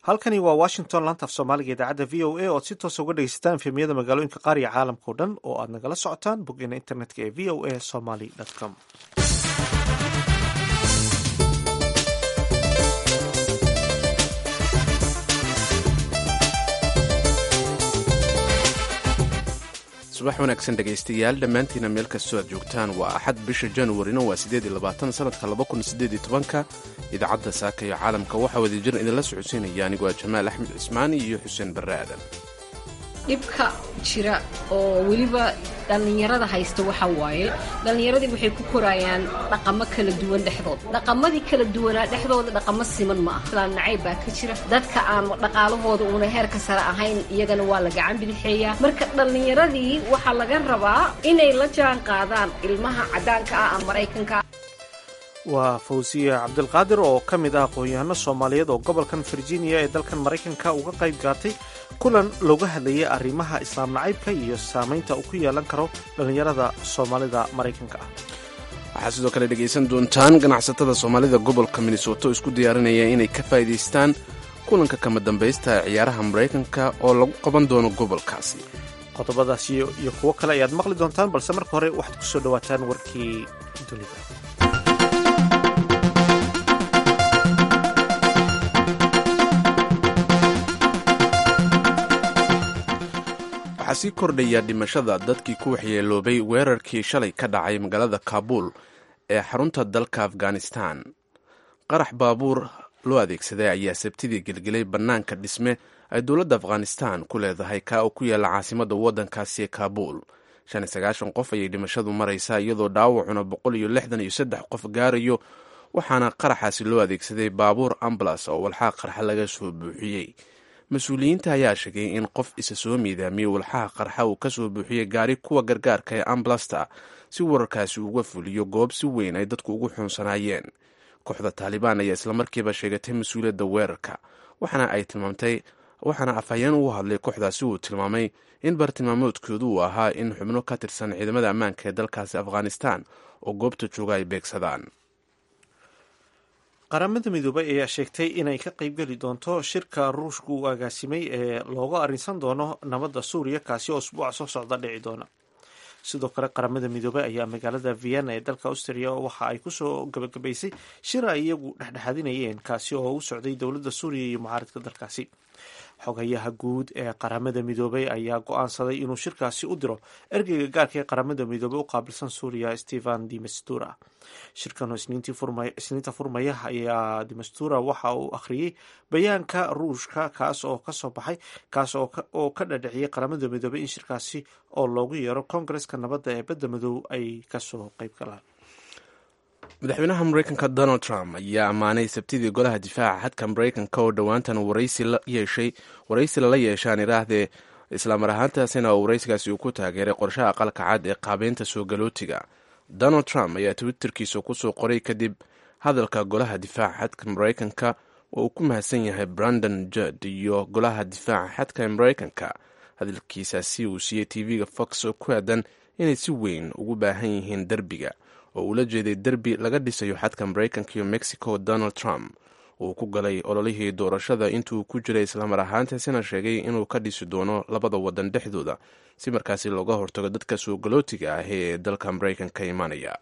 halkani waa washington laanta af soomaaliga idaacadda v o a oad si toosa uga dhegeysataan efemiyada magaalooyinka qaar iyo caalamka o dhan oo aad nagala socotaan boggeena internetka ee v o a somaly com subax wanaagsan dhegaystayaal dhammaantiina meel kastoo aad joogtaan waa axad bisha januarina waa siddeed iyo labaatan sanadka laba kun siddeed iyo tobanka idaacadda saaka iyo caalamka waxaa wadajir idinla socodsiinaya anigu waa jamaal axmed cismaani iyo xuseen barre aadan dhibka jira oo weliba dhallinyarada haysta waxa waaye dhallinyaradii waxay ku korayaan dhaqamo kala duwan dhexdood dhaqamadii kala duwanaa dhexdooda dhaqamo siman ma aha islaan nacayb baa ka jira dadka aan dhaqaalahooda uuna heerka sare ahayn iyagana waa la gacan bidixeeyaa marka dhallinyaradii waxaa laga rabaa inay la jaan qaadaan ilmaha caddaanka ah ama maraykanka waa fawsiya cabdilqaadir oo ka mid ah aqoon-yahano soomaaliyeed oo gobolkan virginia ee dalkan maraykanka uga qayb gaatay kulan looga hadlayay arrimaha islaam nacaybka iyo saamaynta uu ku yeelan karo dhallinyarada soomaalida maraykanka ah waxaad sidoo kale dhegaysan doontaan ganacsatada soomaalida gobolka minnesoto isku diyaarinaya inay ka faa'iidaystaan kulanka kama dambaysta ee ciyaaraha maraykanka oo lagu qaban doono gobolkaasi qodobadaas iyo kuwo kale ayaad maqli doontaan balse marka hore waxaad ku soo dhowaataan warkii dunida waxaa sii kordhaya dhimashada dadkii ku waxyeeloobay weerarkii shalay ka dhacay magaalada kaabuul ee xarunta dalka afghanistan qarax baabuur loo adeegsaday ayaa sabtidii gelgelay bannaanka dhisme ay dowladda afghanistan ku leedahay kaa oo ku yaalla caasimadda waddankaasi ee kaabuul shan iyo sagaashan qof ayay dhimashadu maraysaa iyadoo dhaawacuna boqol iyo lixdan iyo saddex qof gaarayo waxaana qaraxaasi loo adeegsaday baabuur ambulas oo walxaa qarxa laga soo buuxiyey mas-uuliyiinta ayaa sheegay in qof isa soo miidaamiyey walxaha qarxa uu ka soo buuxiyey gaari kuwa gargaarka ee ambulasta si wararkaasi uga fuliyo goob si weyn ay dadku ugu xuunsanaayeen kooxda taalibaan ayaa islamarkiiba sheegatay mas-uuliyadda weerarka waxaana ay tilmaamtay waxaana afhayeen ugu hadlay kooxdaasi uu tilmaamay in bartilmaamoodkoodu uu ahaa in xubno ka tirsan ciidamada ammaanka ee dalkaasi afghanistan oo goobta jooga ay beegsadaan qaramada midoobay ayaa sheegtay inay ka qaybgeli doonto shirka ruushka uu agaasimay ee looga arrinsan doono nabadda suuriya kaasi oo usbuuca soo socda dhici doona sidoo kale qaramada midoobey ayaa magaalada vienna ee dalka austria waxa ay kusoo gabagabaysay shir ay iyagu dhexdhexaadinayeen kaasi oo u socday dowladda suuriya iyo mucaaridka dalkaasi xogayaha guud ee qaramada midoobey ayaa go-aansaday inuu shirkaasi u diro ergeyga gaarka ee qaramada midoobey u qaabilsan suuriya stephen dimestura shirkan isniinta furmaya ayaa dimestura waxa uu akhriyey bayaanka ruushka kaas oo kasoo baxay kaas oo ka dhadhiciyay qaramada midoobey in shirkaasi oo loogu yeero kongareska nabadda ee badda madow ay kasoo qayb galaan madaxweynaha maraykanka donald trump ayaa ammaanay sabtidii golaha difaaca xadka maraykanka oo dhowaantan waraysi lala yeeshaan iraahdee islaamar ahaantaasina oo waraysigaasi uu ku taageeray qorshaha aqalka cad ee qaabeynta soo galootiga donald trump ayaa twitterkiisa kusoo qoray kadib hadalka golaha difaaca xadka maraykanka oo uu ku mahadsan yahay brandon judd iyo golaha difaaca xadka ee maraykanka hadalkiisaasi uu siiyey tv-ga fox oo ku aadan inay si weyn ugu baahan yihiin derbiga oo uu la jeeday derbi laga dhisayo xadka maraykanka iyo mexico donald trump uu ku galay ololihii doorashada intuu ku jiray islamar ahaantaasina sheegay inuu ka dhisi doono labada wadan dhexdooda si markaasi looga hortago dadka soo galootiga ah ee dalka maraykanka imanaya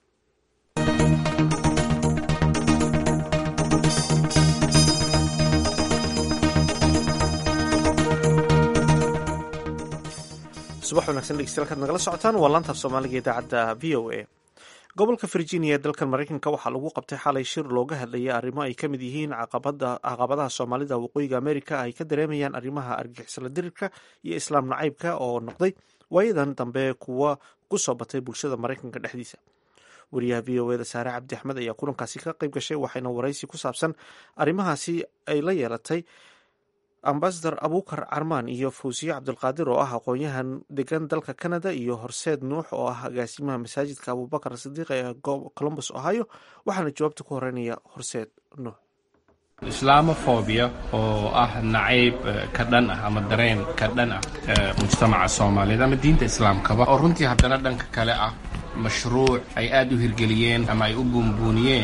subax wanagsan dhegeystayaal kaad nagala socotaan waa laantaaf soomaaliga idaacadda v o a gobolka virginia ee dalkan maraykanka waxaa lagu qabtay xalay shir looga hadlayay arrimo ay ka mid yihiin caqabadaha soomaalida waqooyiga amerika ay ka dareemayaan arrimaha argixisla dirirka iyo islaam nacaybka oo noqday waayadan dambe kuwa ku soo batay bulshada maraykanka dhexdiisa wariyaha v o eda saare cabdi axmed ayaa kulankaasi ka qayb gashay waxayna waraysi ku saabsan arrimahaasi ay la yeelatay ambasador abukar carmaan iyo fawsiye cabdulqaadir oo ah aqoon-yahan degan dalka canada iyo horseed nuux oo ah agaasimaha masaajidka abubakar sidiiq ee colombus ohio waxaana jawaabta ku horeynaya horseed nuux islaamofobia oo ah nacayb ka dhan ah ama dareen ka dhan ah mujtamaca soomaaliyeed ama diinta islaamkaba oo runtii haddana dhanka kale ah mashruuc ay aad u hirgeliyeen ama ay u buunbuuniyeen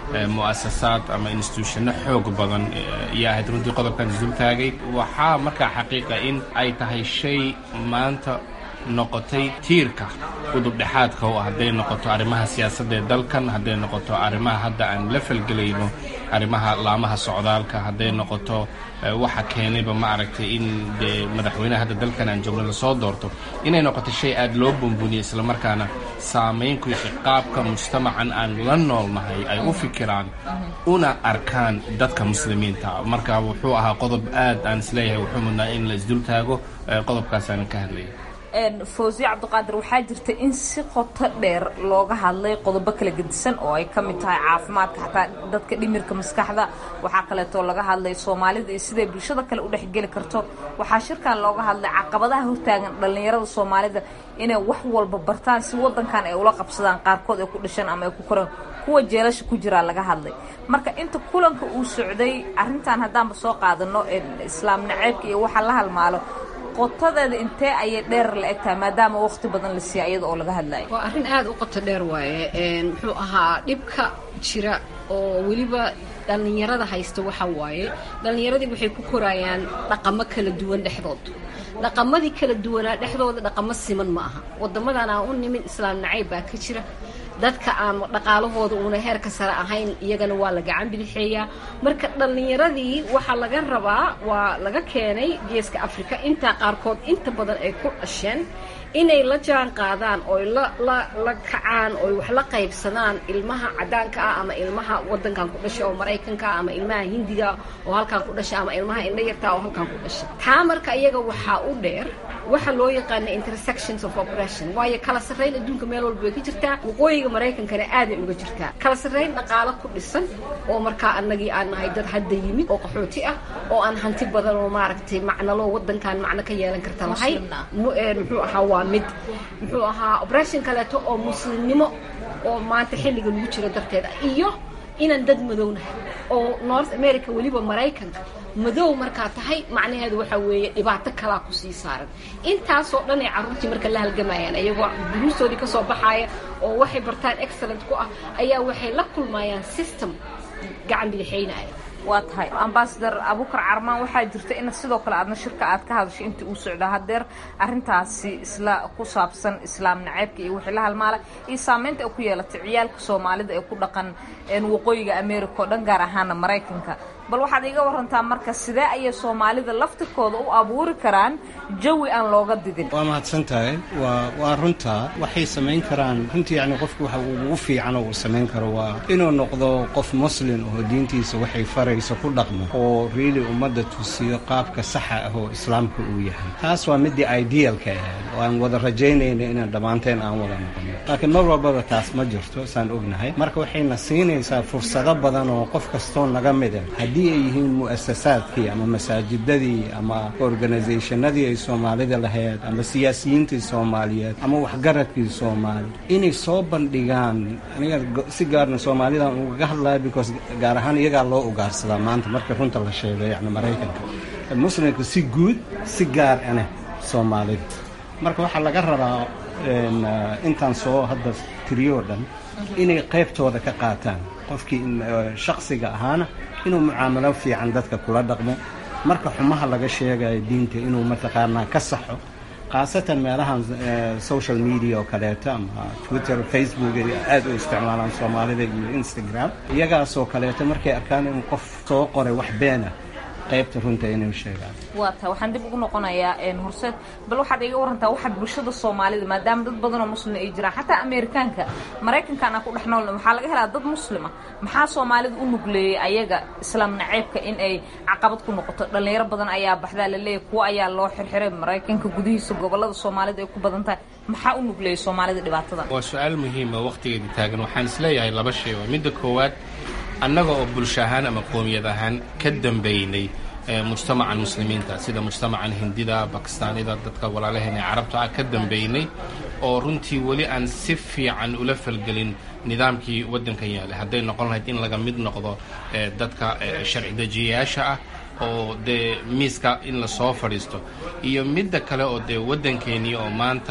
mu'asasaad ama instituushano xoog badan iyo ahayd runtii qodobkan isdultaagay waxaa markaa xaqiiqa in ay tahay shay maanta noqotay tiirka udubdhexaadka u ah hadday noqoto arrimaha siyaasadda ee dalkan hadday noqoto arrimaha hadda aan la falgelayno arrimaha laamaha socdaalka hadday noqoto waxa keenayba ma aragtay in dee madaxweyneha hadda dalkan aan joogno lasoo doorto inay noqoto shay aad loo bumbuniyo islamarkaana saamayn ku yeeshay qaabka mujtamacan aan la noolnahay ay u fikiraan una arkaan dadka muslimiinta marka wuxuu ahaa qodob aad aan isleeyahay wuxuu mudnaa in la isdultaago qodobkaasaanan ka hadlaya fawsiye cabdiqaadir waxaa jirta in si qoto dheer looga hadlay qodobo kala gedisan oo ay ka mid tahay caafimaadka xataa dadka dhimirka maskaxda waxaa kaleetoo laga hadlay soomaalida iyo siday bulshada kale u dhexgeli karto waxaa shirkan looga hadlay caqabadaha hortaagan dhallinyarada soomaalida inay wax walba bartaan si wadankan ay ula qabsadaan qaarkood ay ku dhasheen ama ay ku koreen kuwa jeelasha ku jiraa laga hadlay marka inta kulanka uu socday arrintan haddaanba soo qaadano islaam naceebka iyo waxa la halmaalo qotadeeda intee ayay dheer la egtahay maadaama waqti badan la siiya iyada oo laga hadlayo waa arrin aada u qoto dheer waaye muxuu ahaa dhibka jira oo weliba dhallinyarada haysta waxa waaye dhallinyaradii waxay ku korayaan dhaqamo kala duwan dhexdood dhaqamadii kala duwanaa dhexdooda dhaqamo siman ma aha wadamadan aan u nimin islaam nacayb baa ka jira dadka aan dhaqaalahooda uuna heerka sare ahayn iyagana waa la gacan bidixeeyaa marka dhallinyaradii waxaa laga rabaa waa laga keenay geeska africa intaa qaarkood inta badan ay ku dhasheen inay la jaan qaadaan oy la la la kacaan oy wax la qaybsadaan ilmaha cadaanka ah ama ilmaha wadankan ku dhashay oo maraykanka ah ama ilmaha hindiga oo halkan ku dhashay ama ilmaha indhayarta oo halkan ku dhashay taa marka iyaga waxaa u dheer waxa loo yaqaana intersections of operation waayo kala sarrayn adduunka meel walba way ka jirtaa waqooyiga maraykankana aaday uga jirtaa kala sarrayn dhaqaalo ku dhisan oo markaa annagii aan nahay dad hadda yimid oo qaxooti ah oo aan hanti badan oo maaragtay macnalo wadankan macno ka yeelan karta lahay muxuu ahaa waa mid muxuu ahaa operation kaleeto oo muslimnimo oo maanta xilliga lagu jiro darteeda iyo inaan dad madownahay oo north america weliba maraykanka madow markaa tahay macnaheedu waxaa weeye dhibaato kalaa kusii saaran intaasoo dhan ay carruurtii marka la halgamayaan iyagoo duruustoodii ka soo baxaaya oo waxay bartaan excellent ku ah ayaa waxay la kulmayaan system gacan bidixaynaya waa tahay ambasador abukar carmaan waxaa jirta in sidoo kale aadna shirka aad ka hadashay intii uu socda hadeer arintaasi isla ku saabsan islaam naceebka iyo wixii la halmaala iyo saameynta ay ku yeelatay ciyaalka soomaalida ee ku dhaqan waqooyiga america oo dhan gaar ahaana maraykanka bal waxaad iiga warantaa marka sidee ayay soomaalida laftirkooda u abuuri karaan jawi aan looga didin waa mahadsan tahay waa waa runta waxay samayn karaan runtii yani qofku waxa ugu fiican oo uu samayn karo waa inuu noqdo qof muslim oo diintiisa waxay farayso ku dhaqmo oo riili ummadda tusiyo qaabka saxa ah oo islaamka uu yahay taas waa midii idealka ahayd oo aan wada rajaynayna inaan dhammaanteen aan wada noqono laakiin mar walbaba taas ma jirto saan ognahay marka waxayna siinaysaa fursado badan oo qof kastoo naga mida haddii ay yihiin mu'asasaadkii ama masaajidadii ama organisationadii ay soomaalida lahayd ama siyaasiyiintii soomaaliyeed ama waxgaradkii soomaali inay soo bandhigaan aniga si gaarna soomaalidan ugaga hadlaya because gaar ahaan iyagaa loo ugaarsadaa maanta marka runta la sheego yani maraykanka muslimka si guud si gaar ane soomaalida marka waxaa laga rabaa intaan soo hadda tiriyo dhan inay qaybtooda ka qaataan qofkii shaksiga ahaana inuu mucaamalo fiican dadka kula dhaqmo marka xumaha laga sheegayo diinta inuu mataqaanaa ka saxo khaasatan meelahan social media oo kaleeto ama twitter facebook aad u isticmaalaan soomaalida iyo instagram iyagaasoo kaleeto markay arkaan inuu qof soo qoray wax beena qaybta runta inay sheegaan waa tahay waxaan dib ugu noqonayaa horseed bal waxaad iga warantaa waxa bulshada soomaalida maadaama dad badan oo muslima ay jiraan xataa ameerikaanka maraykankan aan ku dhex nool waxaa laga helaa dad muslima maxaa soomaalida u nugleeyey ayaga islaam naceebka in ay caqabad ku noqoto dhallinyaro badan ayaa baxdaa laleeyahy kuwa ayaa loo xirxiray maraykanka gudihiisa gobolada soomaalida ay ku badan tahay maxaa u nugleeyey soomaalida dhibaatada waa su-aal muhiima waqtigeedii taagan waxaan isleeyahay laba shay oo midda koowaad annaga oo bulsho ahaan ama qoomiyad ahaan ka dambaynay mujtamacan muslimiinta sida mujtamacan hindida bakistaanida dadka walaalaheena ee carabta ah ka dambaynay oo runtii weli aan si fiican ula falgelin nidaamkii waddankan yaalay hadday noqon lahayd in laga mid noqdo dadka sharci dejiyayaasha ah oo dee miiska in lasoo fadhiisto iyo midda kale oo dee waddankeennii oo maanta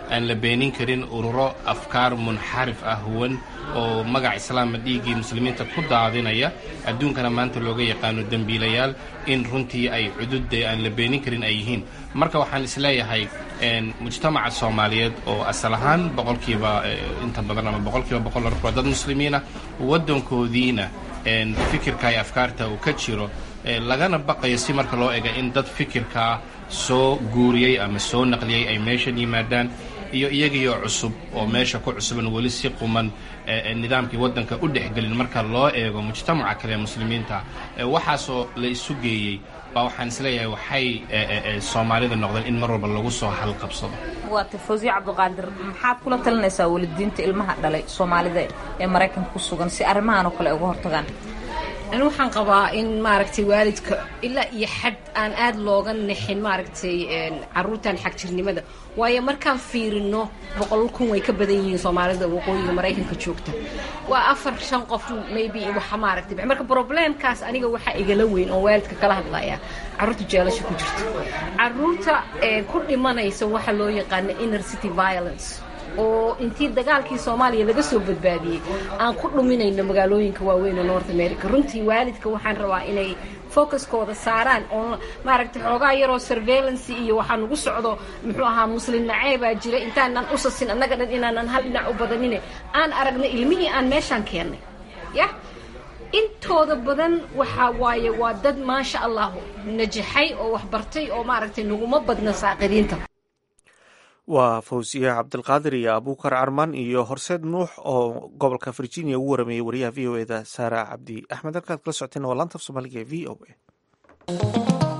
aan la beenin karin ururo afkaar munxarif ah huwan oo magac islaama dhiiggii muslimiinta ku daadinaya adduunkana maanta looga yaqaano dembiilayaal in runtii ay cududda aan la beenin karin ay yihiin marka waxaan isleeyahay mujtamaca soomaaliyeed oo asal ahaan boqolkiiba inta badan ama boqolkiiba boqol waa dad muslimiina waddankoodiina fikirka iyo afkaarta uu ka jiro lagana baqayo si marka loo ega in dad fikirkaa soo guuriyey ama soo naqliyey ay meeshan yimaadaan iyo iyagiioo cusub oo meesha ku cusuban weli si quman nidaamkii waddanka u dhexgelin marka loo eego mujtamaca kale ee muslimiinta waxaasoo la isu geeyey baa waxaan isleeyahay waxay soomaalida noqdeen in mar walba lagu soo halqabsado waata fawsiye cabdiqaadir maxaad kula talinaysaa walidiinta ilmaha dhalay soomaalida ee maraykanka ku sugan si arrimahan oo kale ay uga hortagaan ani waxaan qabaa in maaragtay waalidka ilaa iyo xad aan aada looga nixin maaragtay caruurtan xagjirnimada waayo markaan fiirino boqol kun way ka badan yihiin soomaalida waqooyiga maraykanka joogta waa afar shan qof maybe waxa maaragtay marka problemkaas aniga waxaa igala weyn oo waalidka kala hadlaya caruurta jeelasha ku jirta caruurta ku dhimanaysa waxa loo yaqaana inner city violence oo intii dagaalkii soomaaliya laga soo badbaadiyey aan ku dhuminayno magaalooyinka waaweyn oo north america runtii waalidka waxaan rabaa inay focuskooda saaraan oo maaragtay xoogaa yaroo surveillance iyo waxaa nagu socdo muxuu ahaa muslim naceebaa jira intaanan usasin annaga dhan inaanan hal dhinac u badanine aan aragna ilmihii aan meeshaan keennay yah intooda badan waxaa waaye waa dad maasha allah najaxay oo waxbartay oo maaragtay naguma badna saaqiriinta waa fawsiye cabdilqaadir iyo abuukar carmaan iyo horseed nuux oo gobolka virginia ugu warameeyey wariyaha v o eda saara cabdi axmed halkaad kala socoteen waa laanta af soomaaliga ee v o a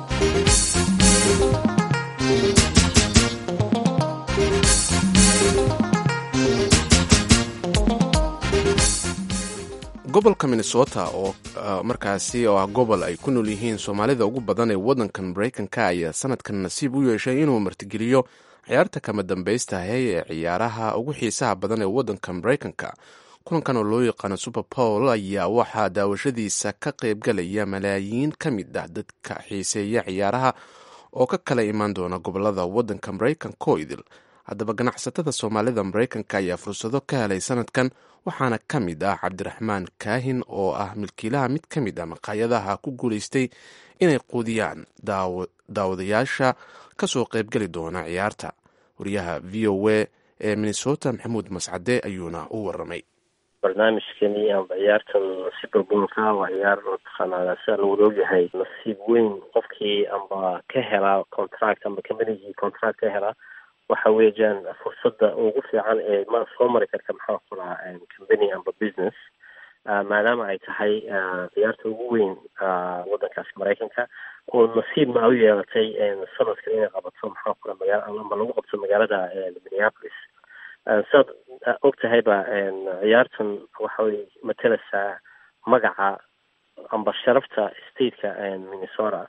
gobolka minnesota oo markaasi oo ah gobol ay ku nool yihiin soomaalida ugu badan ee waddankan maraykanka ayaa sanadkan nasiib u yeeshay inuu martigeliyo ciyaarta kama dambaystahay ee ciyaaraha ugu xiisaha badan ee waddanka maraykanka kulankan oo loo yaqaano super bowl ayaa waxaa daawashadiisa ka qaybgalaya malaayiin ka mid ah dadka xiiseeya ciyaaraha oo ka kala imaan doona gobolada waddanka maraykanka oo idil haddaba ganacsatada soomaalida maraykanka ayaa fursado ka helay sanadkan waxaana ka mid ah cabdiraxmaan kaahin oo ah milkiilaha mid ka mid ah maqaayadaha ku guulaystay inay quudiyaan daawadayaasha kasoo qaybgeli doona ciyaarta wariyaha v o a ee minnesota maxamuud mascade ayuuna u waramay barnaamijkani amba ciyaartan superboolka waa ciyaar mataqaanaa sida lagu ogyahay nasiib weyn qofkii amba ka helaa contract amba combanigii contract ka helaa waxa weeyaan fursadda ugu fiican ee ma soo mari karta maxaa kuraa company amba business maadaama ay tahay ciyaarta ugu weyn waddankaasi maraykanka oo nasiib ma u yeelatay sanadkan inay qabato maxaa kura magaala amba lagu qabto magaalada minneapolis sidaad og tahayba ciyaartan waxay mateleysaa magaca amba sharafta stateka minnesota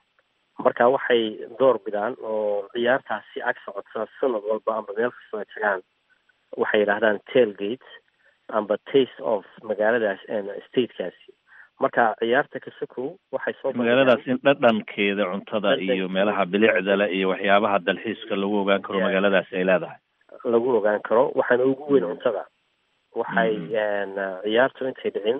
marka waxay door bidaan oo ciyaartaasi ag socota sanad walba amba meel kastoo ay tagaan waxay yidhaahdaan tailgate amba taste of magaaladaas statekaasi marka ciyaarta kasakow waxay soo magaaladaas in dhadhankeeda cuntada iyo meelaha bilicda le iyo waxyaabaha dalxiiska lagu ogaan karo magaaladaasi ay leedahay lagu ogaan karo waxaana ugu weyn cuntada waxay ciyaartu intay dhicin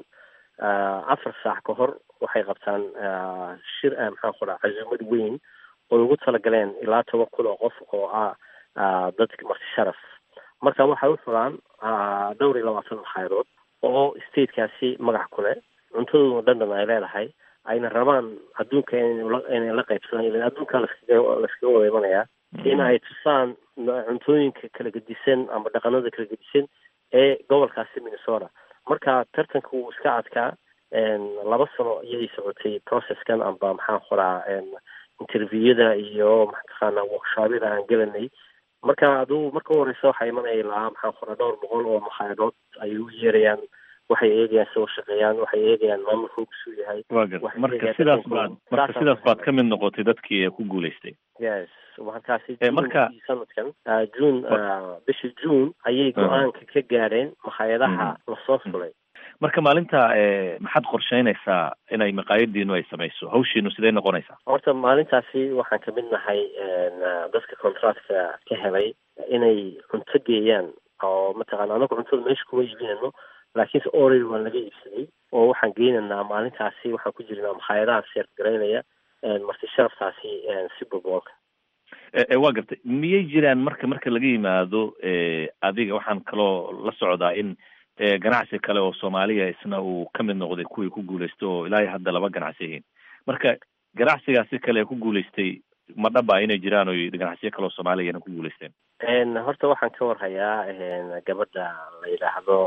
afar saac ka hor waxay qabtaan shir maxaan ku dhaha casuumad weyn oo ugu talagaleen ilaa toban kun oo qof oo ah dadka marti sharaf marka waxay u fulaan dhowr iyo labaatan makhayadood oo statekaasi magac ku leh cuntadooduna dhandhan ay leedahay ayna rabaan adduunka inay la qaybsadaan ilan adduunka laskaga laskaga wada imanayaa in ay tusaan cuntooyinka kala gedisan ama dhaqanada kala gedisan ee gobolkaasi minnesota marka tartanka wuu iska adkaa laba sano iyay socotay processkan amba maxaan qoraa interviewada iyo mataqaana workshobyada aan gelanay marka aduu marka u horeysa waxaa imanaya ilaa maxaan qoraa dhowr boqol oo makhayadood ayay u yeerayaan waxay eegayaan soo shaqeeyaan waxay eegayaan maamulka ugusuu yahay wa garta marka sidaas baad marka sidaas baad ka mid noqotay dadkii ku guulaystay yes markaasi marka sanadkan june bishii june ayay go-aanka ka gaadheen makhaayadaha lasoo fulay marka maalinta maxaad qorsheynaysaa inay maqaayadiinu ay samayso hawshiinu sidee noqonaysaa horta maalintaasi waxaan kamid nahay dadka contractka ka helay inay cunto geeyaan oo mataqana anagu cuntada meesha kuma iibinayno laakiinse orary waan laga iibsaday oo waxaan geynaynaa maalintaasi waxaan ku jirnaa makhaayadaha seert garaynaya marti sharaftaasi super boolka waa gartay miyay jiraan marka marka laga yimaado adiga waxaan kaloo la socdaa in ganacsi kale oo soomaaliya isna uu ka mid noqday kuwii ku guulaystay oo ilaa hadda laba ganacsi yihiin marka ganacsigaasi kale ku guulaystay ma dhaba inay jiraan oy ganacsiyo kale oo soomaaliyana ku guulaysteen horta waxaan ka warhayaa gabadha la yidhaahdo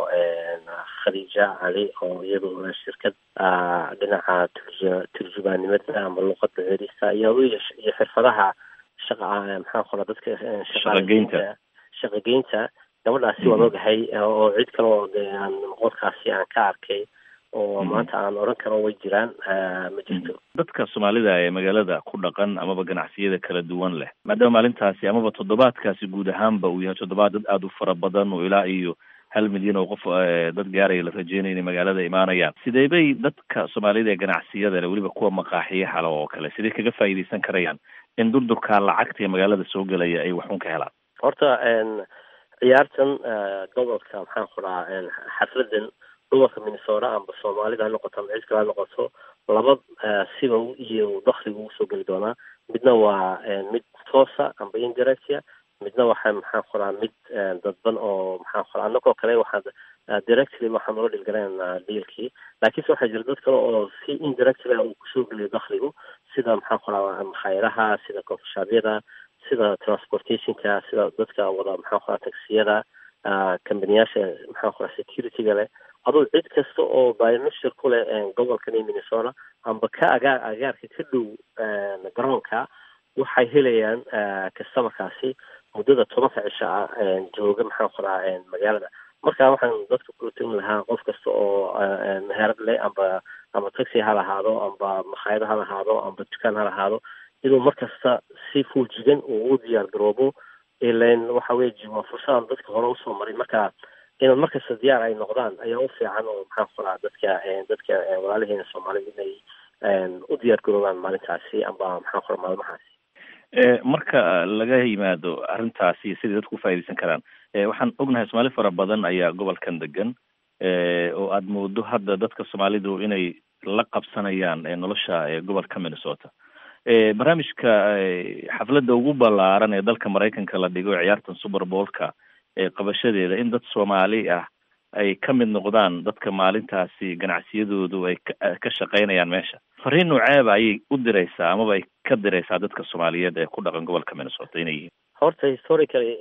khadiija cali oo iyadu shirkad dhinaca turju turjubaanimada ama luqada cerista iyo iyo xirfadaha shaqa maxaa qola dadka shaqageynta shaqageynta gabadhaasi waan ogahay oo cid kale oo de aan qolkaasi aan ka arkay oo maanta aan oran karo way jiraan ma jirto dadka soomaalida ee magaalada ku dhaqan amaba ganacsiyada kala duwan leh maadaama maalintaasi amaba toddobaadkaasi guud ahaanba uu yahay toddobaad dad aada u fara badan oo ilaa iyo hal milyan oo qof dad gaaraya la rajeynaya inay magaalada imaanayaan sidee bay dadka soomaalida ee ganacsiyada leh weliba kuwa maqaaxiyaha le oo kale sidee kaga faa'iidaysan karayaan in durdurka lacagta ee magaalada soo gelaya ay waxun ka helaan horta ciyaartan gobolka maxaan ku dhahaa xafladan gobolka minnesota amba soomaalida ha noqoto ama cid kale ha noqoto laba siba iyo dakliga ugu soo geli doonaa midna waa mid toosa amba indirectia midna waxa maxaan ku dhahaa mid dadban oo maxaan ku dhaha anagoo kale waxaan directly waxaan ula dhilgalaynaa dealkii laakiinse waxaa jira dad kale oo si indirectly uu kusoo geliyo dakligu sida maxaan ku dhaha makhaayadaha sida coffeeshobyada sida transportationka sida dadka wada maxaan ku dhaha taksiyada kambaniyaasha maxaan ku dhaha securityga leh aduu cid kasta oo biometric ku leh gobolkan iyo minnesota amba ka agaar agaarka ka dhow garoonka waxay helayaan customerkaasi muddada tobanka cisho ah jooga maxaan ku dhahaa magaalada marka waxaan dadka kula talin lahaa qof kasta oo meherad leh amba amba taxi ha lahaado amba makhaayado ha lahaado amba dukaan ha lahaado inuu markasta si fuujigan uu u diyaar garoobo ilan waxa weeye waa fursadan dadka hore usoo maray marka inaad markasta diyaar ay noqdaan ayaa u fiican oo maxaan ku dhahaa dadka dadka walaalaheena soomaalida inay u diyaar garoobaan maalintaasi amba maxaan ku dhaha maalmahaasi marka laga yimaado arrintaasi sidai dadku ufaa'idaysan karaan waxaan ognahay soomaali fara badan ayaa gobolkan degan oo aad moodo hadda dadka soomaalidu inay la qabsanayaan nolosha gobolka minnesota barnaamijka xafladda ugu ballaaran ee dalka maraykanka la dhigo ciyaartan super boolka qabashadeeda in dad soomaali ah ay ka mid noqdaan dadka maalintaasi ganacsiyadoodu ay ka shaqaynayaan meesha fariin nooceeba ayay u diraysaa amaba ay ka diraysaa dadka soomaaliyeed ee ku dhaqan gobolka minnesota inay yihiin horta historically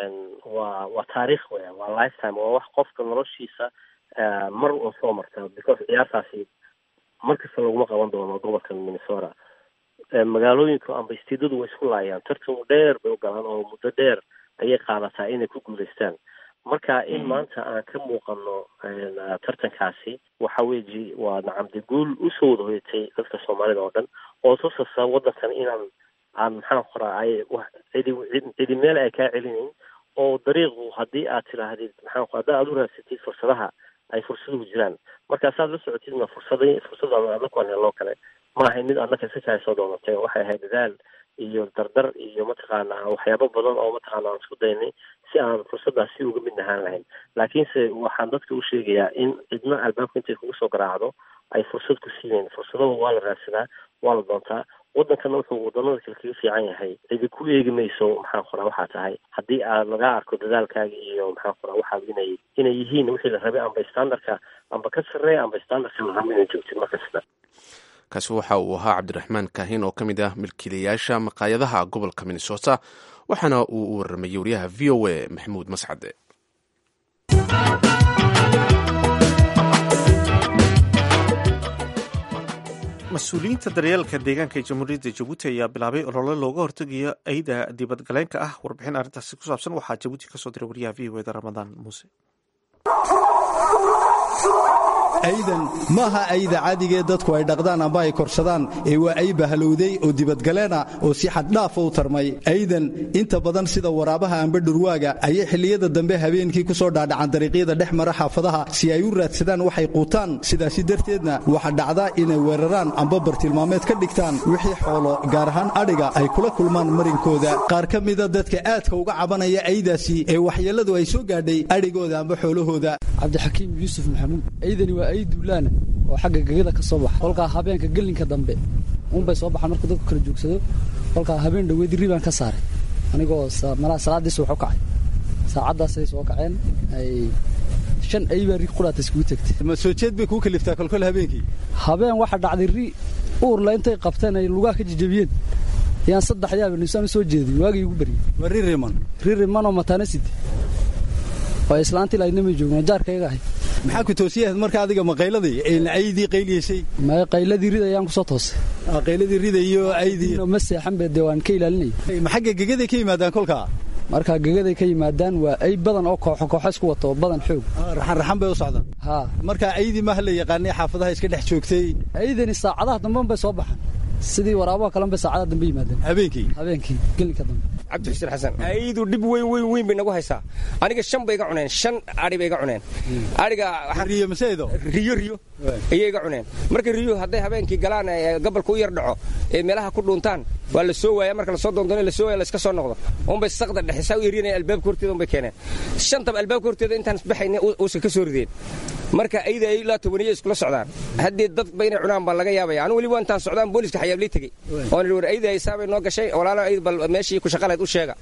waa waa taariikh weya waa lifetime waa wax qofka noloshiisa mar un soo marta because ciyaartaasi mar kasta laguma qaban doono gobolka minnesota magaalooyinku amba istiidadu way isku laayaan tartan dheer bay u galaan oo muddo dheer ayay qaadataa inay ku guulaystaan marka in maanta aan ka muuqano tartankaasi waxa weeji waa nacamde guul usoo wada hoyatay dadka soomaalida oo dhan oo tusasa waddankan inaan aan maxaan qoraa ay cidi cidi meel ay kaa celinayn oo dariiqu haddii aad tidhaahdid maxaan qora haddaa aad u raadsatid fursadaha ay fursaduhu jiraan markaasaad la socotidna fursada fursadaan anakuan heloo kale ma ahayn mid annaka si kaa soo doonatay waxay ahayd dadaal iyo dardar iyo mataqaanaa waxyaabo badan oo mataqaana aan isku daynay si aan fursadaasi uga mid nahaan lahayn laakiinse waxaan dadka u sheegayaa in cidna albaabka intay kugu soo garaacdo ay fursad ku siiyeen fursadaha waa la raadsadaa waa la doontaa waddankana wuxuu waddanada kale kaga fiican yahay cidi ku eegi mayso maxaan qoraa waxaa tahay haddii aad laga arko dadaalkaaga iyo maxaan qoraa waxaad inay inay yihiin wixii la rabay amba standardka amba ka sarreeya amba standardka la rabo inay joogtid markasta kaasi waxa uu ahaa cabdiraxmaan kaahin oo ka mid ah milkiilayaasha maqaayadaha gobolka minnesota waxaana uu u warramayey wariyaha v o a maxamuud mascade mas-uuliyiinta daryeelka deegaanka ee jamhuuriyadda jabuuti ayaa bilaabay olole looga hortegayo ayda dibadgaleenka ah warbixin arrintaasi ku saabsan waxaa jabuuti kasoo diray wariyaha v o eda ramadaan muuse aydan maaha ayda cadigee dadku ay dhaqdaan amba ay korsadaan ee waa ay bahalowday oo dibadgaleena oo si xaddhaafa u tarmay aydan inta badan sida waraabaha amba dhurwaaga ayay xilliyada dambe habeenkii ku soo dhaadhacan dariiqyada dhex mara xaafadaha si ay u raadsadaan waxay quutaan sidaasi darteedna waxa dhacda inay weeraraan amba bartilmaameed ka dhigtaan wixii xoolo gaar ahaan adhiga ay kula kulmaan marinkooda qaar ka mida dadka aadka uga cabanaya aydaasi ee waxyeelladu ay soo gaadhay adhigooda amba xoolahooda cabdixakiim yuusuf maxamuud aydani waa ay duulaana oo xagga gegada ka soo baxa kolkaa habeenka gelinka dambe uunbay soo baxaan markuu dadku kala joogsado kolkaa habeen dhoweedi ribaan ka saaray anigoo malaha salaadiisa wax u kacay saacaddaasay soo kaceen ay shan ay baa ri qudhaata iskugu tegtay ma soo jeed bay kuu kaliftaa kolkol habeenkii habeen waxa dhacday ri uurla intay qabteen ay lugaha ka jijabiyeen yaan saddex yaaba nisaan u soo jeedin waagii igu baryay waa ri riman ri rimanoo mataana sidi oo islaantii laydnamay joogeen jaarkayga ahay maxaa ku toosiyahayd marka adiga ma qayladii aydii qayliyeysay ma qayladii rida ayaan ku soo toosay qayladii rida iyo aydii ma seexan be dee waan ka ilaalinaya ma xagga gegaday ka yimaadaan kolkaa markaa gegaday ka yimaadaan waa ay badan oo kooxo kooxo isku wato oo badan xoog raxan raxan bay u socdaan haa marka aydii maaha la yaqaanay xaafadaha iska dhex joogtay aydani saacadaha damben bay soo baxaan sidii waraabaha kalen bay saacadaha dambe yimaadeen habeenkii habeenkii gelinka dambe cabdi xuseen xasan aydu dhib weyn weyn weyn bay nagu haysaa aniga shan bay iga cuneen shan adhi bay iga cuneen adhiga riyo maseedo riyo riyo ayay iga cuneen marka riyo hadday habeenkii galaan gabalka u yar dhaco ee meelaha ku dhuuntaan waa la soo waaya marka lasoo doondoona la soo waaya la iska soo noqdo unbay saqda dhexisa u eryanaya albaabka horteeda unbay keeneen shantaba albaabka horteeda intaan isbaxayna uusan ka soo rideen marka ayda ay ilaa tobaniya iskula socdaan haddii dad ba inay cunaan baa laga yaabaya anigu weliba intaan socdaan booliska xayaablii tegey oon war ayda ay saabay noo gashay walaalo ayd bal meeshii ku shaqaleed u sheega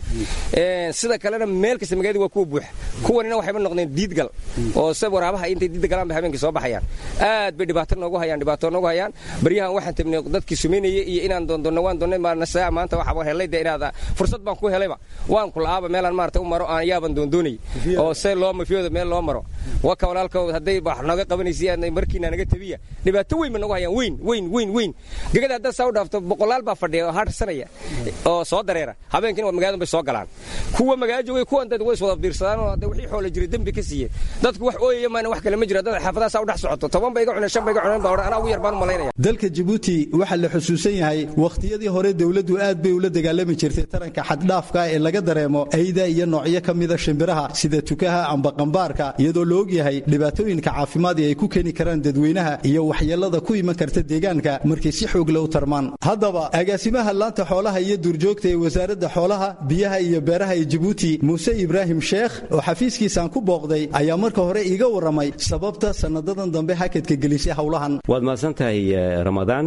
sida kalena meel kasta magaalada waa kuwa buuxa kuwanina waxayba noqdeen diidgal oo se waraabaha intay diidda galaan bay habeenkii soo baxayaan aad bay dhibaato noogu hayaan dhibaato noogu hayaan baryahan waxaan tabnay dadkii sumaynayay iyo inaan doondoonna waan doonnay maarnasa maanta waxaa helay de inaad fursad baan ku helayba waan ku la'aaba meelaan maarata u maro aan yaaban doondoonay oo se loo mafiyooda meel loo maro waka walaalka hadday wax nooga qabanaysa markiina naga tabiya dhibaato weyn ba nagu hayaan weyn weyn weyn weyn gegada haddaad saa u dhaafto boqolaal baa fadhiya oo harsanaya oo soo dareera habeenkiina magaalada bay soo galaan kuwa magaalo joogay kuwan dad way iswada biirsadaan oo hadda wixii xoola jiray dembi ka siiyeen dadku wax ooyaya maana wax kale ma jiro dad xaafadaha saa u dhex socoto toban bay iga cuneen shan bay iga cuneen baa odhan anaa ugu yar baan u malaynaya dalka jabuuti waxaa la xusuusan yahay wakhtiyadii hore dowladdu aad bay ula dagaalami jirtay taranka xaddhaafka ee laga dareemo ayda iyo noocyo ka mida shimbiraha sida tukaha amba qambaarka iyadoo la ogyahay dhibaatooyinka caafimaad ee ay ku keeni karaan dadweynaha iyo waxyeelada ku iman karta deegaanka markay si xoogle u tarmaan haddaba agaasimaha laanta xoolaha iyo duurjoogta ee wasaaradda xoolaha biyaha iyo beeraha ee jabuuti muuse ibraahim sheekh oo xafiiskiisaan ku booqday ayaa marka hore iiga warramay sababta sannadadan dambe hakadka gelisay howlahan waad mahadsan tahay ramadaan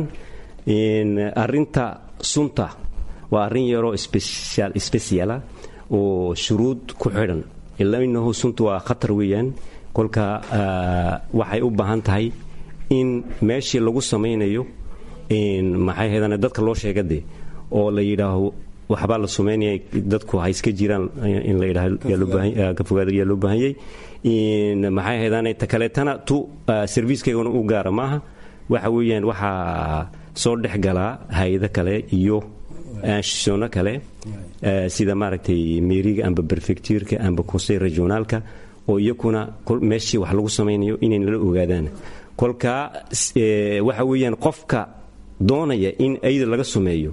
arinta sunta waa arrin yaroo sbesiala oo shuruud ku xidhan ilainahu sunta waa khatar weeyaan kolka waxay u baahan tahay in meeshii lagu samaynayo maxay haydaan dadka loo sheegade oo la yidhaaho waxbaa la sumaynaya dadku ha iska jiraan in la yidhaah ka fogaada yaa loo baahanyay maxay haydaan ta kaleetana tu serviiskaygana u gaara maaha waxa weeyaan waxaa soo dhex galaa hay-ado kale iyo anshisono kale sida maaragtay meeriga amba berfectuurka amba conseil regionaalka oo iyakuna meeshii wax lagu samaynayo inay nala ogaadaan kolka waxa weeyaan qofka doonaya in ayda laga sumeeyo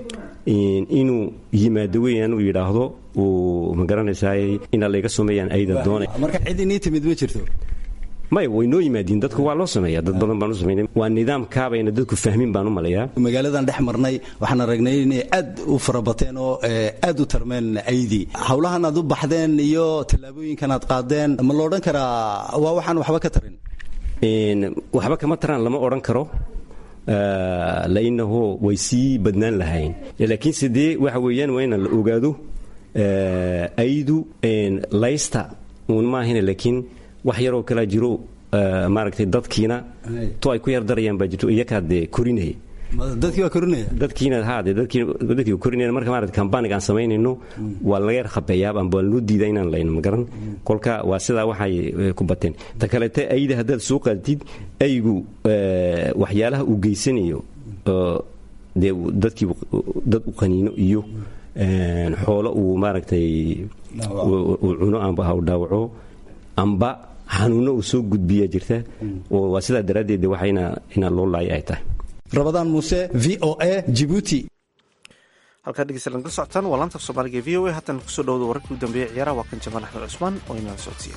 inuu yimaado weeyaan uu yidhaahdo uu ma garanaysaay inaa layga sumeeyaan ayda doonaya marka cid inii timid ma jirto may way noo yimaadiin dadku waa loo sameeya dad badan baan u sameynay waa nidaamkaabayna dadku fahmin baan u malayaa magaaladan dhex marnay waxaan aragnay inay aad u farabateen oo aad u tarmeen aydii howlahan aad u baxdeen iyo tallaabooyinkan aad qaadeen ma la odhan karaa waa waxaan waxba ka tarin waxba kama taraan lama odhan karo lainahu way sii badnaan lahayn laakiin sidee waxa weeyaan waa inaan la ogaado aydu laysta uun maahina laakiin wax yaroo kalaa jiro maaragtay dadkiina to ay ku yar darayaan baa jirto iyakaa dee korinaya dadkii waa korinaya dadkiina haade dadkii dadkii korinaya marka maaragtay kambaniga aan samaynayno waa laga yar khabeeyaa amba waa loo diidaa inaan layno ma garan kolka waa sidaa waxay ku bateen ta kaleete ayda haddaad soo qaadtid aygu waxyaalaha uu geysanayo dee dadkii dad u qaniino iyo xoolo uu maaragtay uu cuno amba ha u dhaawaco amba xanuuno uu soo gudbiya jirta oo waa sidaa daraaddeed waxa inaa loo laaya ay tahay rabadaan muuse v o a jibuuti halkaa dhegeystayaal nagala socotaan waa laanta af soomaaliga e v o a haatan kusoo dhawada wararkii u dambeeyey ciyaaraha waa kan jamaan axmed cusmaan oo inala socodsiiya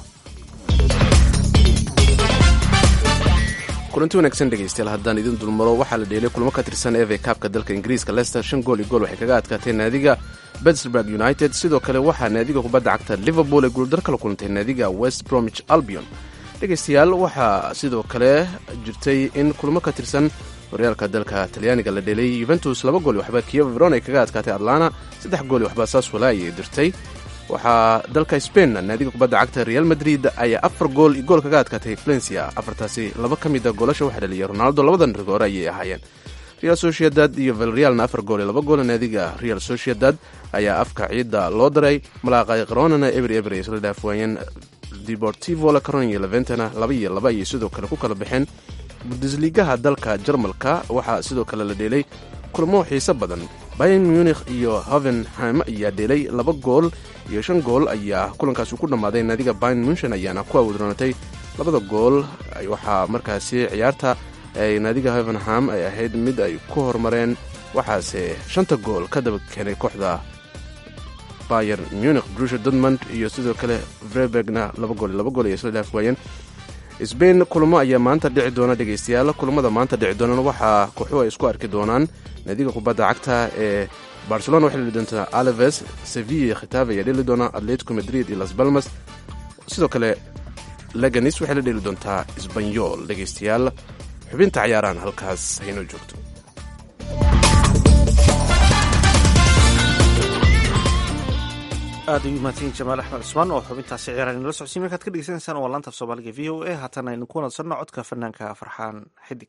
kulanti wanaagsan dhegaystayaal haddaan idin dulmaro waxaa la dheelay kulamo ka tirsan eva kaabka dalka ingiriiska leicester shan gool iyo gool waxay kaga adkaatay naadiga pittsburg united sidoo kale waxaa naadiga kubadda cagta liverpool ay guuldar kala kulantay naadiga west bromwich albion dhegaystayaal waxaa sidoo kale jirtay in kulamo ka tirsan horyaalka dalka talyaaniga la dhelay yuventus laba gool iyo waxba kiev veron ay kaga adkaatay atlana saddex gool iyo waxba saswala ayay dirtay waxaa dalka spain naadiga kubadda cagta real madrid ayaa afar gool iyo gool kaga adkaatay valencia afartaasi laba ka mida goolasha waxaa dhaliyay ronaldo labadan rigoore ayay ahaayeen real sociedad iyo valrealna afar gool iyo laba gool naadiga real sociedad ayaa afka ciidda loo daray malaaqay qaroonana eber eber ay isla dhaafwaayeen deportivo la caron iyo leventana laba iyo laba ayay sidoo kale ku kala baxeen bundesligaha dalka jarmalka waxaa sidoo kale la dheelay kulamo xiise badan bayan munikh iyo hovenham ayaa dheelay laba gool iyo shan gool ayaa kulankaasi ku dhammaaday naadiga bayan munchen ayaana ku awoodroonatay labada gool waxaa markaasi ciyaarta ay naadiga hovenham ay ahayd mid ay ku horumareen waxaase shanta gool ka daba keenay kooxda bayer munich brusha dortmund iyo sidoo kale vrebergna laba gool laba gool ayay isla dhaaf waayeen sbain kulamo ayaa maanta dhici doona dhegaystayaal kulamada maanta dhici doonaan waxaa kooxuhu ay isku arki doonaan naadiga kubadda cagta ee barcelona waxay dheli doontaa alaves sevilla khitabe ayaa dheli doona atletico madrid iyo las balmas sidoo kale leganis waxay la dheli doontaa sbanyol dhegaystayaal xubinta cayaarahan halkaas haynoo joogto aad ayuu mahadsanyiin jamaal axmed cusmaan oo xubintaasi ciyaaraan inala socodsiin markaad ka dhegeysanaysaan waa laanta af soomaaliga v o a haatan aynu ku wanadsanno codka fanaanka farxaan xidig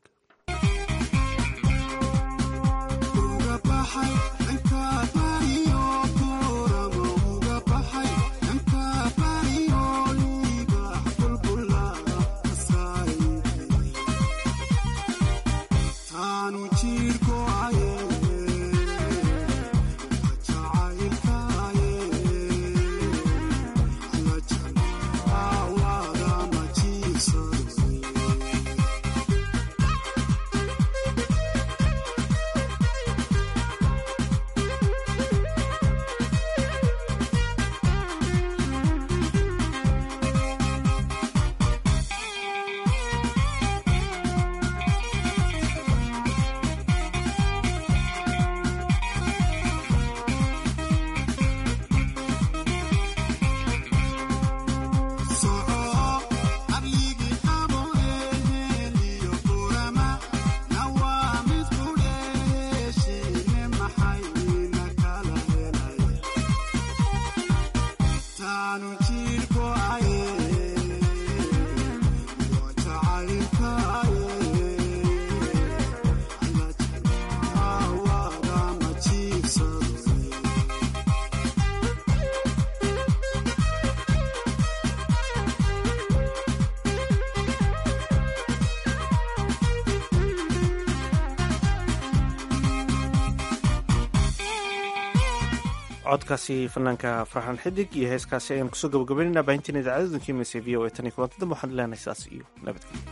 codkaasi fanaanka farxan xidig iyo heeskaasi ayaan kusoo gabagabaynayna baahintiin idaacadda dunkiimaysa v o a tan iyo kulanti dambe waxaan leenahay sidaas iyo nabadgelyo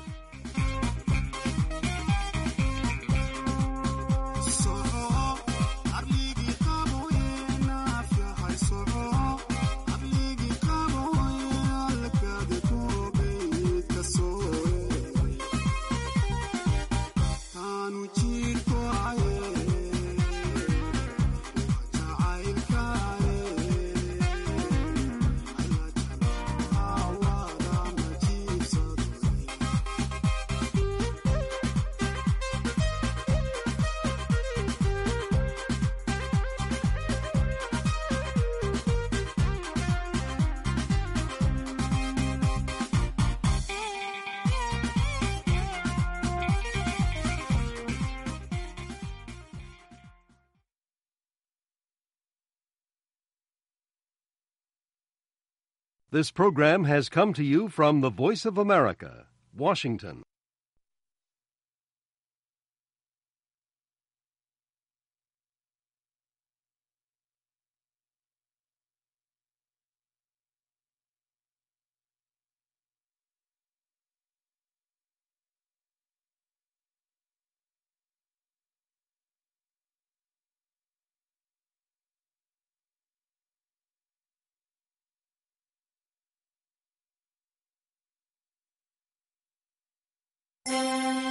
This program has come to you from the Voice of America, Washington.